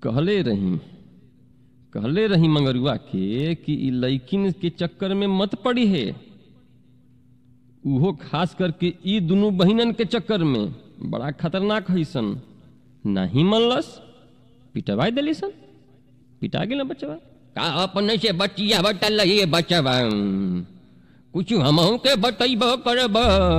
कहले रही कहले रही मंगरुआ के कि ई लइकिन के चक्कर में मत पड़ी है उहो खास करके ई दुनू बहिनन के चक्कर में बड़ा खतरनाक है सन नहीं मनलस पिटवाई दिली सन पिटा गेल बच्चवा का अपने से बचिया बटल रही बचवा कुछ हमहू के बतैब करब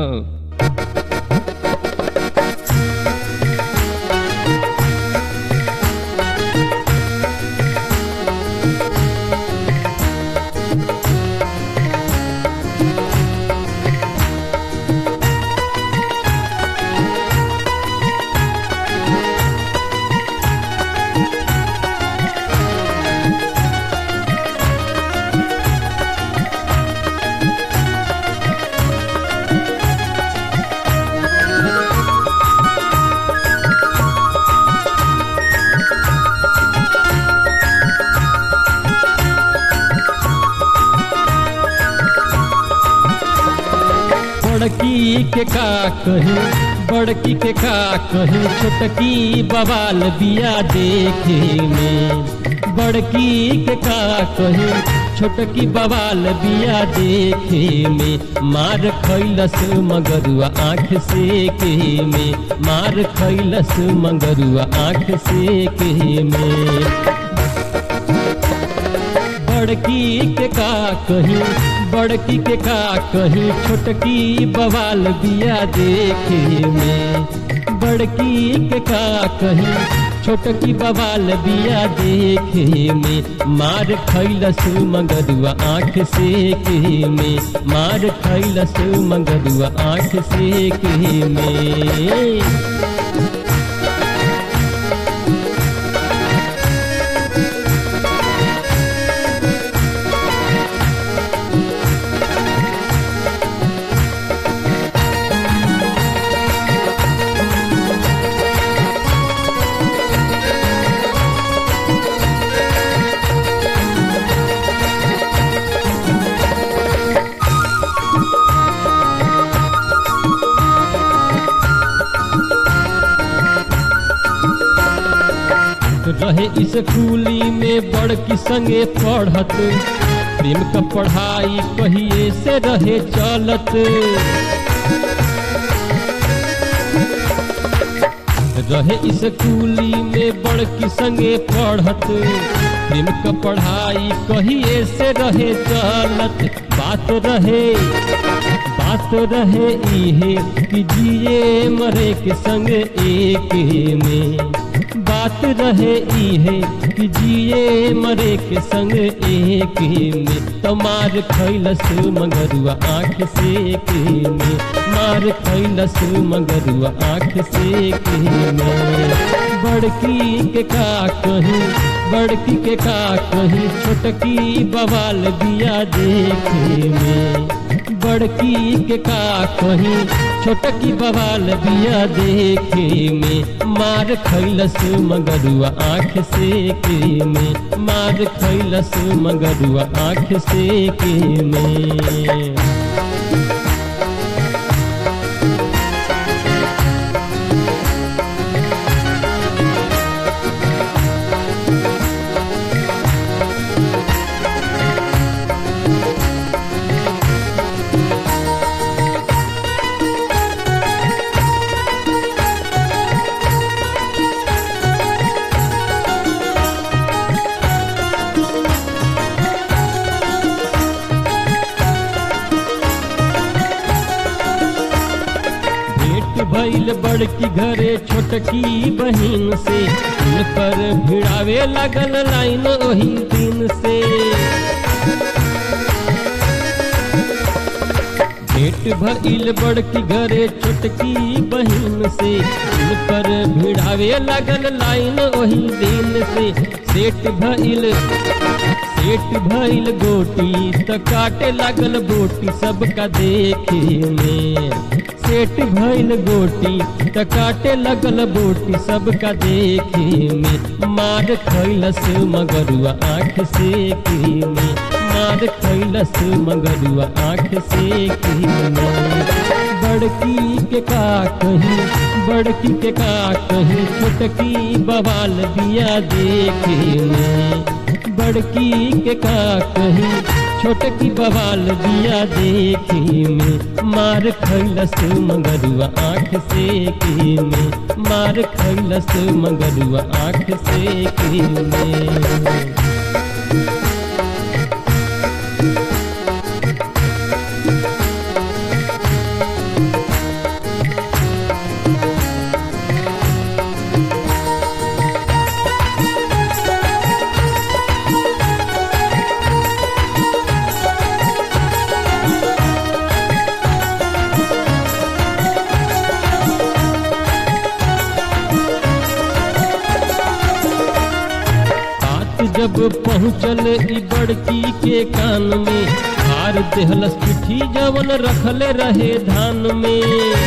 बड़की के का कही बड़की के का कही छोटकी बवाल बिया देखे में बड़की के का कही छोटकी बवाल बिया देखे में मार खैलस मगरुआ आँख से के में मार खैलस मगरुआ आँख से के में बड़की के का कही बड़की के का कही छोटकी बवाल बिया देखे में बड़की के का कही छोटकी बवाल बिया देखे में मार खैलस मगरुआ आँख से के में मार खैलस मगरुआ आँख से के में रहे इस कूली में बड़की संगे पढ़त प्रेम का पढ़ाई कहिए से रहे चलत रहे इस कूली में बड़की संगे पढ़त प्रेम का पढ़ाई कहिए से रहे चलत बात रहे बात रहे इहे कि जिए मरे के संग एक में बात रहे इहे कि जिए मरे के संग एक में तो मार खैलस मगरुआ आँख से के में मार खैलस मगरुआ आँख से के में बड़की के का कही बड़की के का कही छोटकी बवाल दिया देखे में बड़की के का कही छोटकी बवाल बिया देखे में मार खैलस मगरुआ आँख से के में मार खैलस मगरुआ आँख से के में भैल बड़की घरे छोटकी बहिन से पर भिड़ावे लगल लाइन वही दिन से भेंट भइल बड़की घरे छोटकी बहिन से पर भिड़ावे लगल लाइन वही दिन से सेठ भइल सेठ भइल गोटी त काटे लगल बोटी सबका देखे में सेठ भइल गोटी त काटे लगल बोटी सबका देखे में मार खैलस मगरुआ आँख से के में मार खैलस मगरुआ आँख से के में बड़की के का कहीं बड़की के का कहीं छोटकी बवाल बिया देखे में बड़की के का कहीं छोटकी बवाल बिया देखे में मार खैलस मगरुआ आँख से के में मार खैलस मगरुआ आँख से के में बात जब पहुँचल ई बड़की के कान में हार देहलस चिट्ठी जवन रखले रहे धान में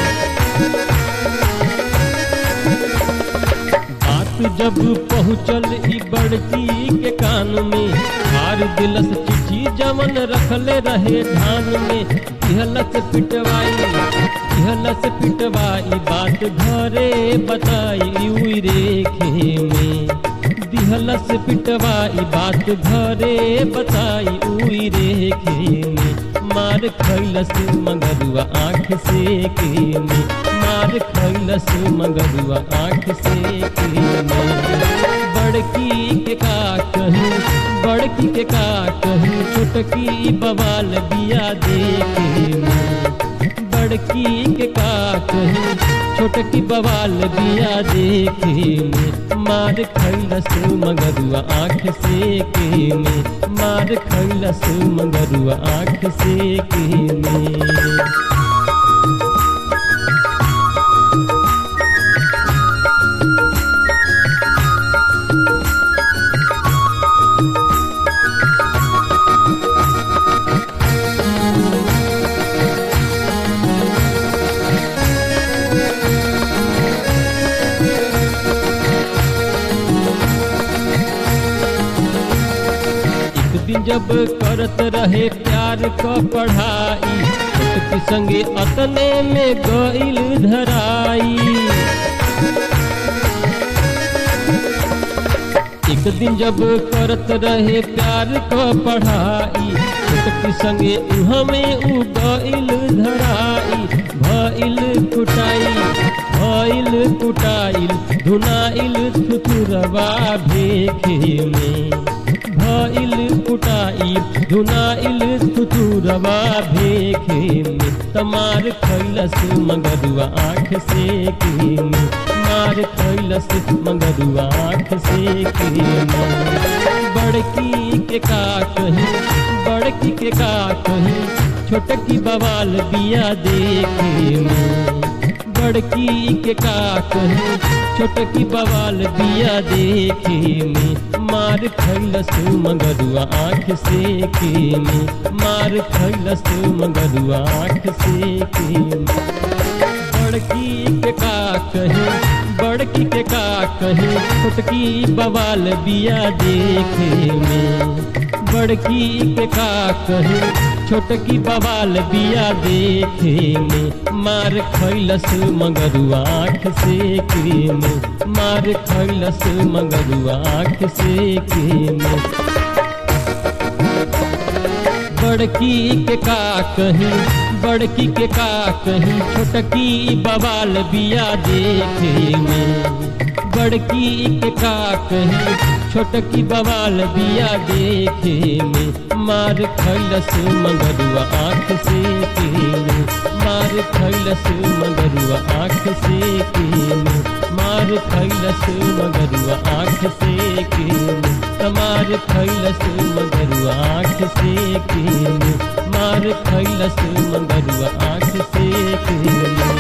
बात जब पहुँचल ई बड़की के कान में हार दिलस चिट्ठी जवन रखले रहे धान में दिहलस पिटवाई दिहलस पिटवाई बात घरे बताई उई रेखे में दिहलस पिटवाई बात घरे बताई उई रेखे में मार खैलस मगरुआ आँख से के में मार खैलस मगरुआ आँख से के में बड़की के का कहीं बड़की के का कहीं छोटकी बवाल बिया देखे में बड़की के का कहीं छोटकी बवाल बिया देखे में मार खैलस मगरुआ आँख से के में मार खैलस मगरुआ आँख से के में एक दिन जब करत रहे प्यार क पढ़ाई छोटकी संगे अतने में गईल धराई एक दिन जब करत रहे प्यार क पढ़ाई छोटकी संगे हमें उ गईल धराई भइल कुटाई भइल कुटाइल धुनाइल थुथुरवा भेखे में भइल कुटाई धुनाइल थुथुरवा भेखे में तमार खैलस मगरुआ आँख से के में मार खैलस मगरुआ आँख से के में बड़की के का कहीं बड़की के का कहीं छोटकी बवाल बिया देखे में बड़की के का कहीं छोटकी बवाल बिया देखे में मार खैलस मगरुआ आँख से के में मार खैलस मगरुआ आँख से के में बड़की के का कहीं बड़की के का कहीं छोटकी बवाल बिया देखे में बड़की के का कहीं छोटकी बवाल बिया देखे में मार खैलस मगरुआ आँख से के में मार खैलस मगरुआ आँख से के में बड़की के का कहीं बड़की के का कहीं छोटकी बवाल बिया देखे में बड़की के का कहीं छोटकी बवाल बिया देखे में मार खैलस मगरुआ आँख से के में मार खैलस मगरुआ आँख से के में मार खैलस मगरुआ आँख से के में तमार खैलस मगरुआ आँख से के में मार खैलस मगरुआ आँख से के में